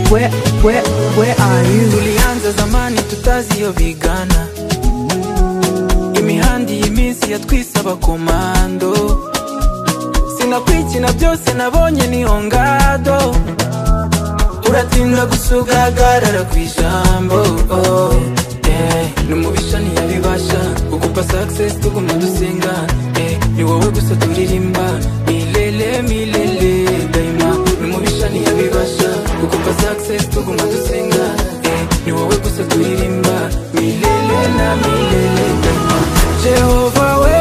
Where, where are you? Tulianza zamani tutaziyobigana imihanda iyi minsi yatwisaba komando sinakwikina byose nabonye niyo ngado uratinda gusugagarara ku ijambo oh, eh, ni umubisha ntiyabibasha kugupa success tuguma dusenga eh, ni wowe gusa turirimba milele milele daima ni umubisha ntiyabibasha kugupa success tuguma dusenga eh, ni wowe gusa turirimba milele na milele daima jehova we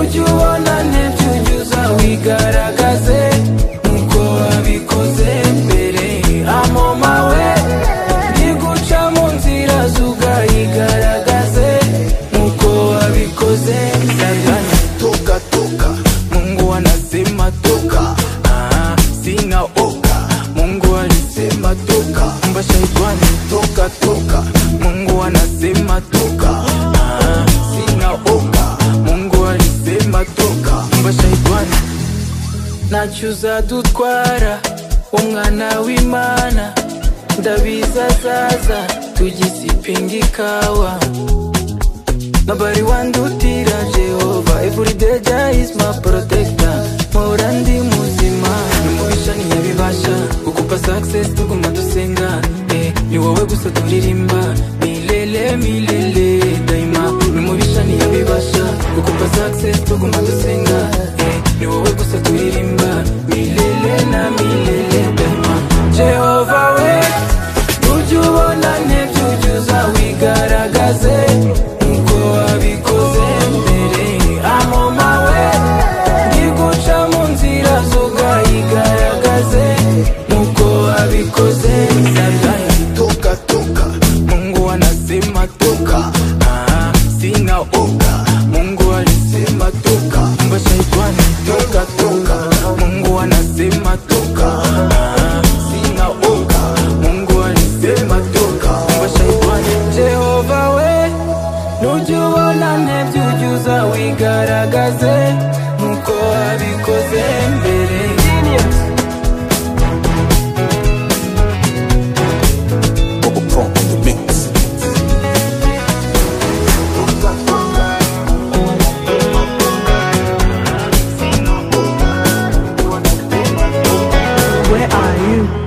ujye ubona ntibyo unyuza wigaragaze nkuko wabikoze mbere amoma we niguca mu nzira zugayigaragaze nkuko wabikoze ndagana toka toka mungu anasema toka ah, sina oka mungu alisema toka mba shaitani toka toka mungu anasema toka ah, sina oka mungu alisema toka mba shaitani nacyuza dutwara umwana w'imana ndabizazaza tugisipinga ikawa Nobody want to tira Jehovah Every day Jah is my protector Mora ndi muzima Numubisha ni yabibasha Kukupa success tuguma dusenga eh, Ni wowe gusa turirimba Milele milele daima Numubisha ni yabibasha Kukupa success tuguma dusenga eh, Ni wowe gusa turirimba Milele na milele daima Jehovah we ujye ubona ntibyuzuza wigaragaze nkuko wabikoze mbere amoma we ntiguca mu nzira zugayigaragaze nkuko wabikoze satani toka toka mungu anasema toka ah, sina oga mungu alisema toka mba shaitani toka toka mungu anasema toka ah, sina oga mungu alisema toka mba shaitani jehova we nujye ubona ntebyo ujyuza wigaragaze nkuko wabikoze mbere Bubble Pump in the mix Where are you?